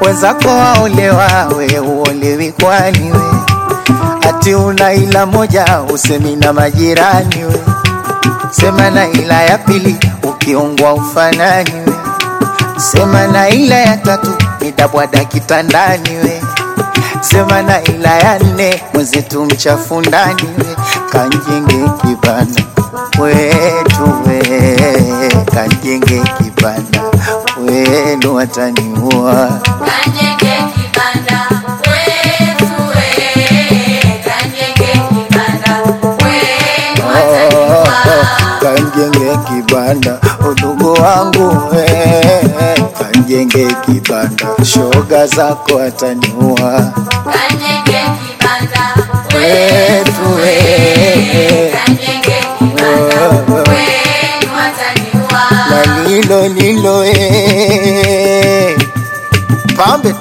wenzako waolewa, we uolewi kwani we? Ati una ila moja usemi na majirani we, sema na ila ya pili ukiungwa ufanani we, sema na ila ya tatu nitabwada kitandani we, sema na ila ya nne mwenzetu mchafu ndani we, kanjenge kibanda wetu we, kanjenge kibanda wenu wataniua Kanyenge kibanda wetu we, kanyenge kibanda wenu wataniwa. kanjenge kibanda udugu wangu we, kanjenge kibanda shoga zako ataniua Kanyenge kibanda wetu we, kanyenge kibanda wenu wataniwa. na lilo lilo e pambe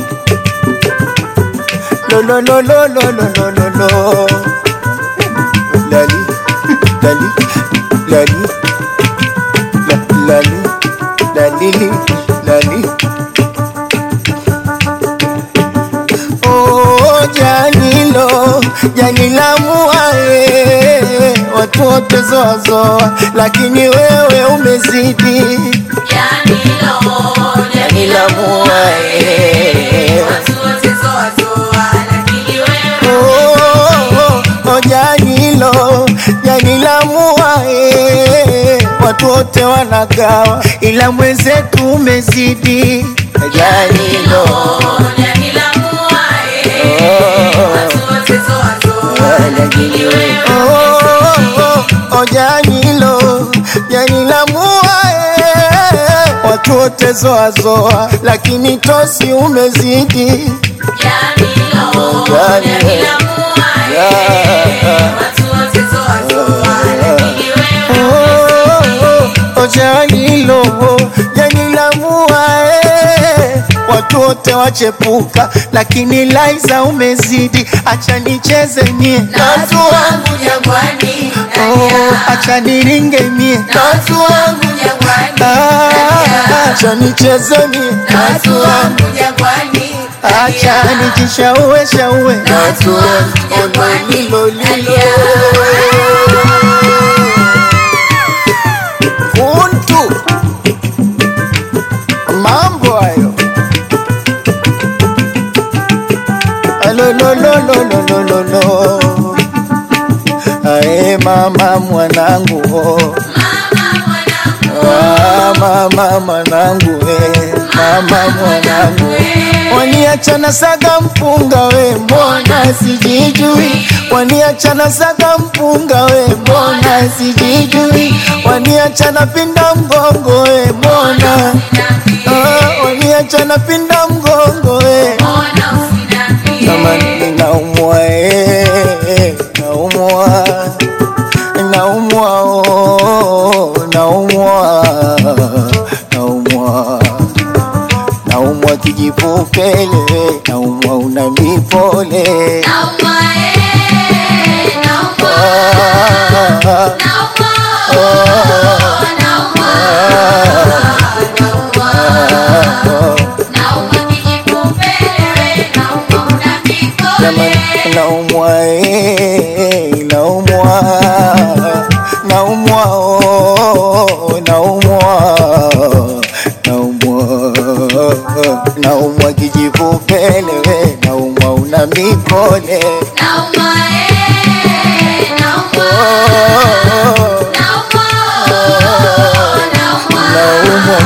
lo lo lo lo lo lo lo lo lo lali lali lali la, lali lali lali Oh, janilo janila muae watu wote zoazoa, lakini wewe umezidi Janilo, janila muae watu wote zoa zoa, lakini wewe Oh, oh, oh, janilo janila muae watu wote wanagawa, ila mwenzetu umezidi janilo Janila muae, watu wote zoa zoa, lakini wewe Oh, oh, oh, janilo janila muae watu wote zoazoa, lakini tosi umezidi Janilo, Janila muae, watu wote zoa zoa, lakini wewe Oh, oh, janilo janila muae watu wote wachepuka, lakini Laiza umezidi, acha nicheze mie na watu wangu jangwani, Oh, acha niringe mie na watu wangu jangwani, Ah, acha nicheze mie na watu wangu jangwani, acha nijishaue shaue na watu wangu jangwani, lilo lilo kuntu mambo hayo alololololololo ae mama mwanangu oh. Ah, mama mwanangu we mama mwanangu waniachana saga mpunga we mbona sijijui waniachana saga mpunga we mbona sijijui waniachana pinda mgongo we mbona ah, waniachana pinda mgongo we kama ninaumwa eh, naumwa naumwa oh, naumwa naumwa naumwa kijipupele naumwa una mipole Ah, jamani naumwa eh, naumwa naumwa oh, naumwa naumwa naumwa kijipupele we naumwa una mipole naumwa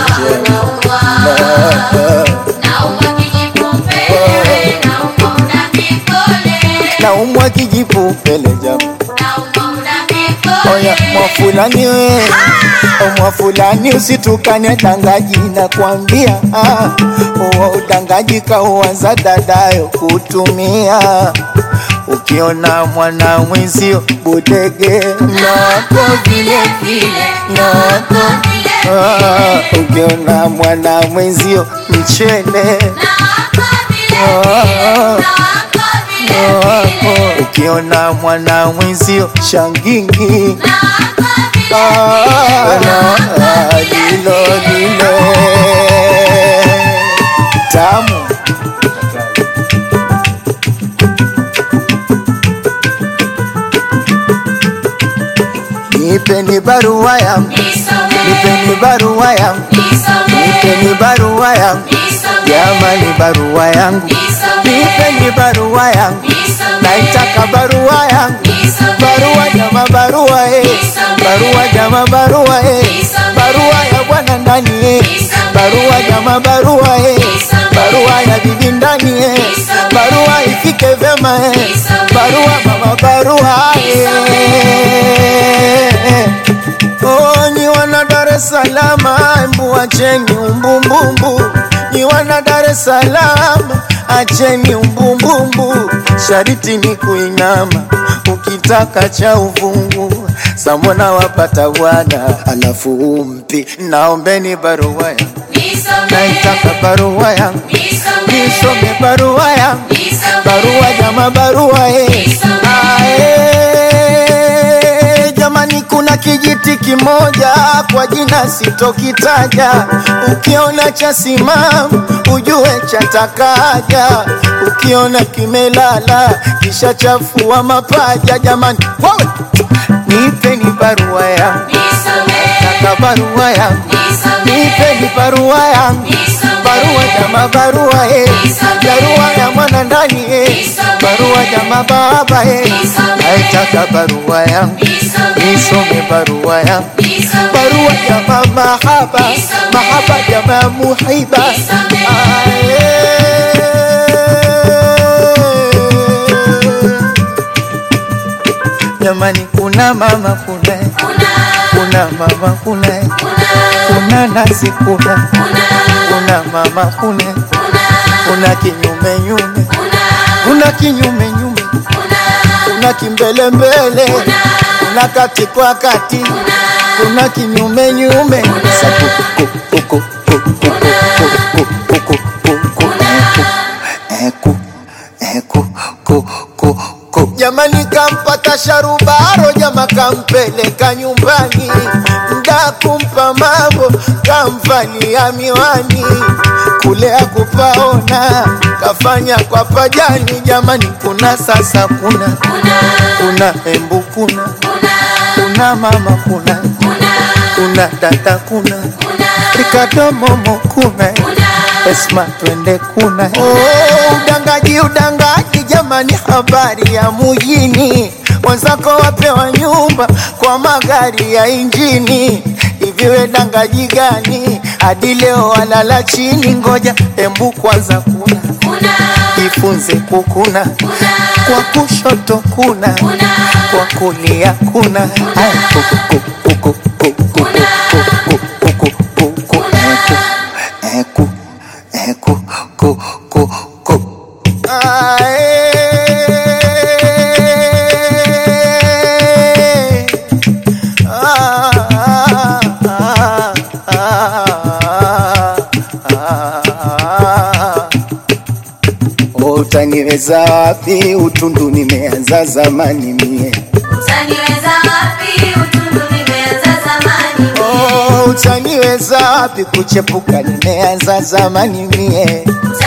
naumwa kijipupele jamani Oya mwafulani we mwafulani usitukane dangaji na kwambia ah, uwa udangaji kauanza dadayo kutumia ukiona mwana mwenzio budege nako vile vile nako ah, ukiona mwana mwenzio mchele wako ukiona mwana mwenzio shangingi Ah, ah, lilo lilo tamu nipeni barua yangu nipeni barua yangu nipeni barua yangu jamani barua yangu nipeni barua yangu naitaka barua yangu barua jama barua eh barua jama barua eh barua ya bwana ndani eh barua jama barua eh barua ya bibi ndani eh barua ifike vema eh barua mama barua eh Oh, nyi wana Dar es Salaam, embu acheni umbumbumbu. Nyi wana Dar es Salaam, acheni umbumbumbu. Shariti ni kuinama, ukitaka cha uvungu. Samona wapata bwana, alafu umpi. Naombeni barua yangu, naitaka barua yangu, nisome barua yangu, barua jama barua eh. Ah, eh, jamani kuna kijiti kimoja kwa jina sitokitaja ukiona cha simamu ujue chatakaja ukiona kimelala kisha chafua mapaja jamani wewe nipeni barua yangu taka barua yangu nipeni barua yangu barua jama barua eh barua ya mwana ndani eh barua jama baba eh naitaka barua yangu nisome barua yangu barua jama mahaba mahaba jama muhiba Ae. jamani kuna mama kuna kuna mama kuna kuna nasi kuna kuna mama kuna kuna kinyume nyume kuna kinyume nyume kuna kimbele mbele kuna kati kwa kati kuna kinyume nyume Sa- ku- ku- ku- ku- ku- ku- ku- ku- ku- ku- ku- ku- eh, ku- eh, ku- ku- ku- ku. jamani kampata sharubaro jama kampeleka nyumbani mda kumpa mambo kamvalia miwani kule akupaona kafanya kwa pajani jamani kuna sasa kuna kuna embu kuna kuna mama kuna kuna dada kuna rikadomomo kuna esma twende kuna oh, udangaji udangaji jamani habari ya mujini wenzako wapewa nyumba kwa magari ya injini hiviwe dangaji gani hadi leo walala chini ngoja embu kwanza kuna jifunze kukuna kwa kushoto kuna kwa kulia kuna Aya, kuku, kuku, kuku, kuku, kuku, kuku, kuku, kuku, eku, eku, eku, ku, ku, ku. Ae. Ah, ah, ah, ah, ah. Utaniweza wapi? Utundu nimeanza zamani mie. Oh, utaniweza wapi? Kuchepuka nimeanza zamani mie.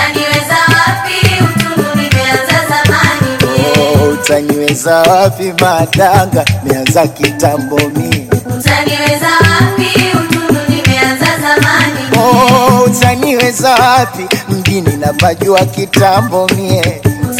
Oh, utaniweza wapi? Madanga nimeanza kitambo mie. Oh, utaniweza wapi? Mjini napajua kitambo mie.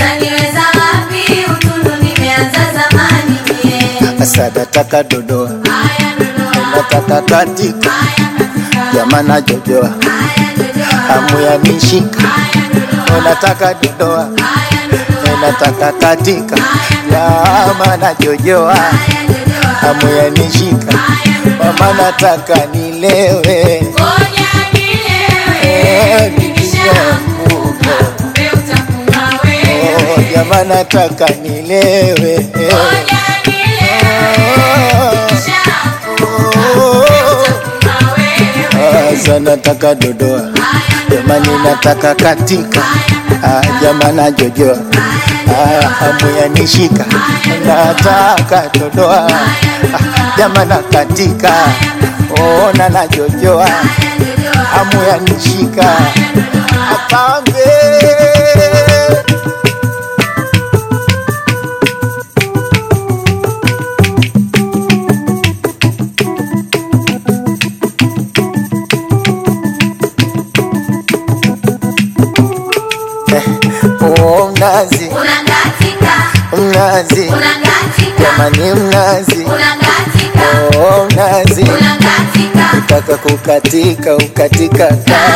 Asa nataka dodoa, nataka katika, jamana jojoa, hamu ya nishika, nataka dodoa, nataka katika, jamana jojoa, hamu ya nishika, mama nataka nilewe, Eh, nikishaanguka. Oh, jamaa nataka nilewe eh. Sasa nataka dodoa, jamani nataka katika, ah, jamaa najojoa, ah, hamu yanishika, nataka dodoa, ah, jamaa na katika, ona najojoa, hamu yanishika apambe Oh, mnazi Unangatika, mnazi unangatika, jamani mnazi unangatika, oh, mnazi unangatika. taka kukatika ukatika